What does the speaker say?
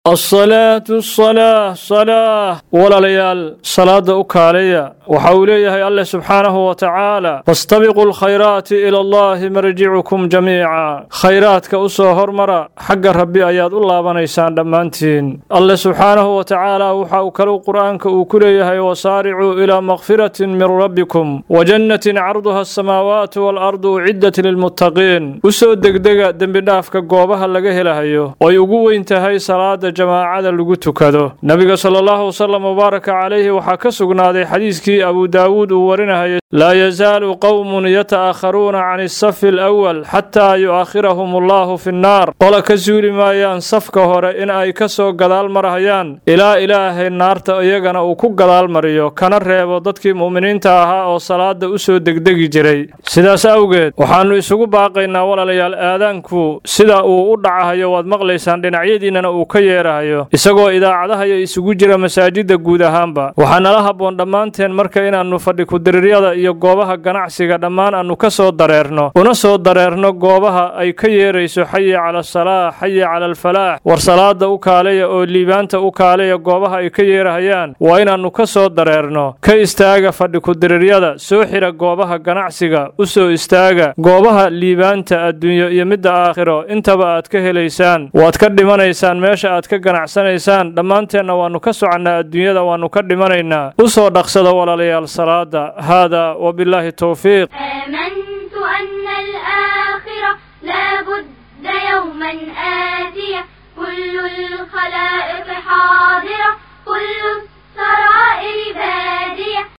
asalaatu asalaa salaa walaalayaal salaada u kaaleya waxa uu leeyahay alleh subxaanahu wa tacaala fastabiquu alkhayraati ila allahi marjicukum jamiica khayraadka u soo hormara xagga rabbi ayaad u laabanaysaan dhammaantiin alleh subxaanahu wa tacaala waxa uu kaleu qur'aanka uu ku leeyahay wasaaricuu ilaa makfiratin min rabbikum wa jannatin carduha asamaawaatu waalardu uciddat lilmuttaqiin u soo degdega dembidhaafka goobaha laga helahayo oy ugu weyn tahay salaada jamaacada lagu tukado nebiga sala allahu wasalam mubaaraka calayhi waxaa ka sugnaaday xadiiskii abu daawuud uu warinahayay laa yazaalu qowmun yata'akharuuna can isafi alawal xataa yu'akhirahum allahu fi nnaar qola ka suuli maayaan safka hore in ay ka soo gadaal marhayaan ilaa ilaahay naarta iyagana uu ku gadaal mariyo kana reebo dadkii mu'miniinta ahaa oo salaada u soo degdegi jiray sidaas awgeed waxaannu isugu baaqaynaa walaalayaal aadaanku sida uu u dhacahayo waad maqlaysaan dhinacyadiinnana uu ka yeerahayo isagoo idaacadahayo isugu jira masaajidda guud ahaanba waxaa nala habboon dhammaanteen marka inaannu fadhi ku-diriiryada iyo goobaha ganacsiga dhammaan aannu ka soo dareerno una soo dareerno goobaha ay ka yeerayso xayi cala asalaax xayi cala alfalaax war salaada u kaaleya oo liibaanta u kaaleya goobaha ay ka yeerahayaan waa inaannu ka soo dareerno ka istaaga fadhi ku-diriiryada soo xidha goobaha ganacsiga u soo istaaga goobaha liibaanta adduunyo iyo midda aakhiro intaba aad ka helaysaan waad ka dhimanaysaan meesha aad ka ganacsanaysaan dhammaanteenna waannu ka soconnaa adduunyada waannu ka dhimanaynaa u soo dhaqsada walaalayaal salaada haada وبالله التوفيق آمنت أن الآخرة لا بد يوما آتية كل الخلائق حاضرة كل السرائر بادية